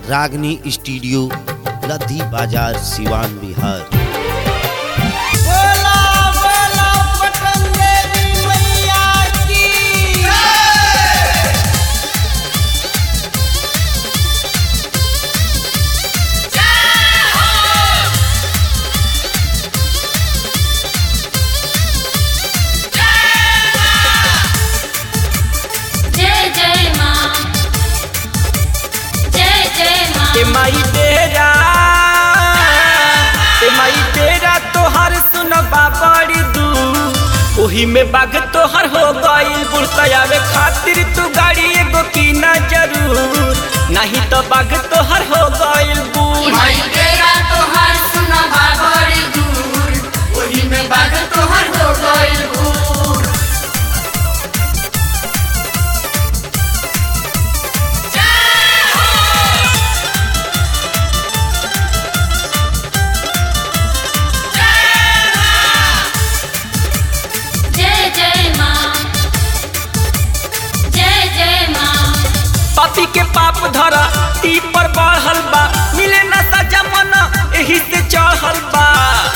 रागनी स्टूडियो लद्दी बाजार सिवान बिहार बोला बोला पटन देवी मैया की जय जय माँ जय जय माँ ए माई तेरा ए माई तेरा तोहर सुनबा बड़ी दू ओही में बाग तोहर हो गइल बुढ़तयावे खातिर तू गाड़ी एगो की ना जरूर नहीं तो बाग तोहर हो गइल बूढ़ भाई तेरा तोहर सुनबा बड़ी दूर ओही में बाग तोहर हो गइल भूर जय जय माँ जय जय माँ पापी के पाप धरा ती पर बढ़ल बा मिले ना सजा मना एही से चढ़ल बा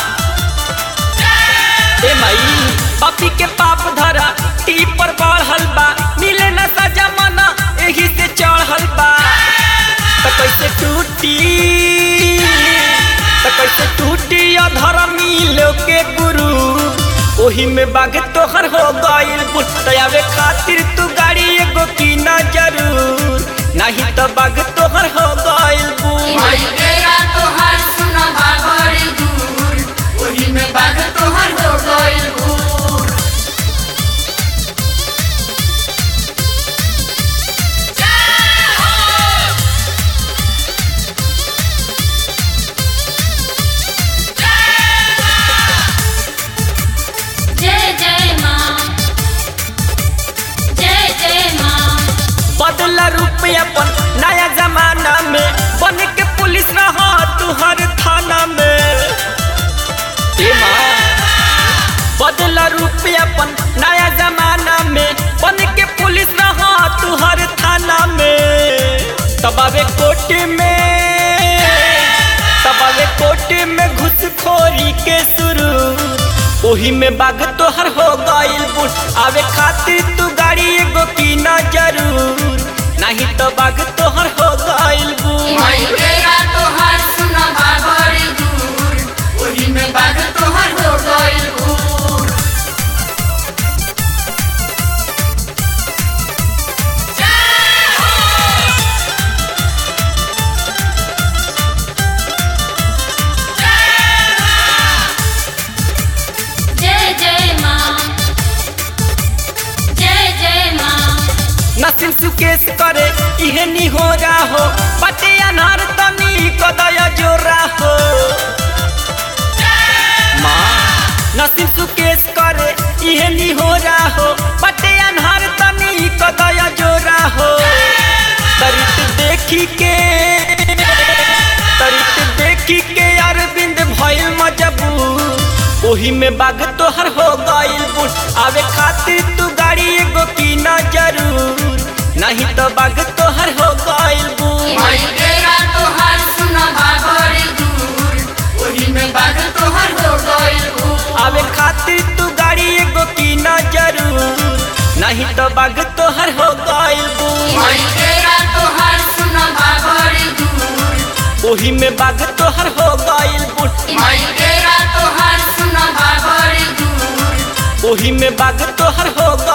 ए माई पापी के पाप धरा ती पर बढ़ल बा मिले ना सजा मना एही से चढ़ल बा त कैसे टूटी त कैसे टूटी अधर्मी लोग के गुरु ओही में बाग तोहर हो गइल बुटयावे खातिर तू गाड़ी एगो की ना जरूर नहीं तो बाग तोहर हो गइल बूढ़ भाई तेरा तोहर सुनबा बड़ी दूर ओही में बाग तोहर हो गइल भूर जय जय माँ जय जय माँ बदला रूप अपन नया जमाना में बन के पुलिस रहा तू हर थाना में ए माँ बदला रूप अपन नया जमाना में बन के पुलिस रहा तू हर थाना में तबावे कोर्ट में तबावे कोर्ट में घुसखोरी के शुरू ओही में बाग तोहर हो गइल बुट आवे खातिर तू गाड़ी एगो की ना जरूर नहीं तो बाग तोहर हो गइल बुट भाई तेरा तोहर सुनबा बड़ी दूर ओही में बाग तोहर हो गइल भूर जय जय माँ जय जय माँ नसीम सुकेश करे इहे नी हो रहा हो बटे अनार तनी कदया जोरा हो माँ नसीम सुकेश करे इहे नी हो रहा हो बटे अनार तनी कदया जोरा हो तरित देखी के तरित देखी के अरविंद भइल मजबूर ओही में बाग तोहर हो गइल बुट आवे खातिर तू गाड़ी एगो की ना जरूर नहीं तो बाग तोहर हो गइल बुट भाई तेरा तोहर सुनबा बड़ी दूर ओही में बाग तोहर हो गइल भूर आवे खातिर तू गाड़ी एगो की ना जरूर नहीं तो बाग तोहर हो गइल बुट भाई तेरा तोहर सुनबा बड़ी दूर ओही में बाग तोहर हो गइल बुट भाई तेरा तोहर सुनबा बड़ी दूर ओही में बाग तोहर हो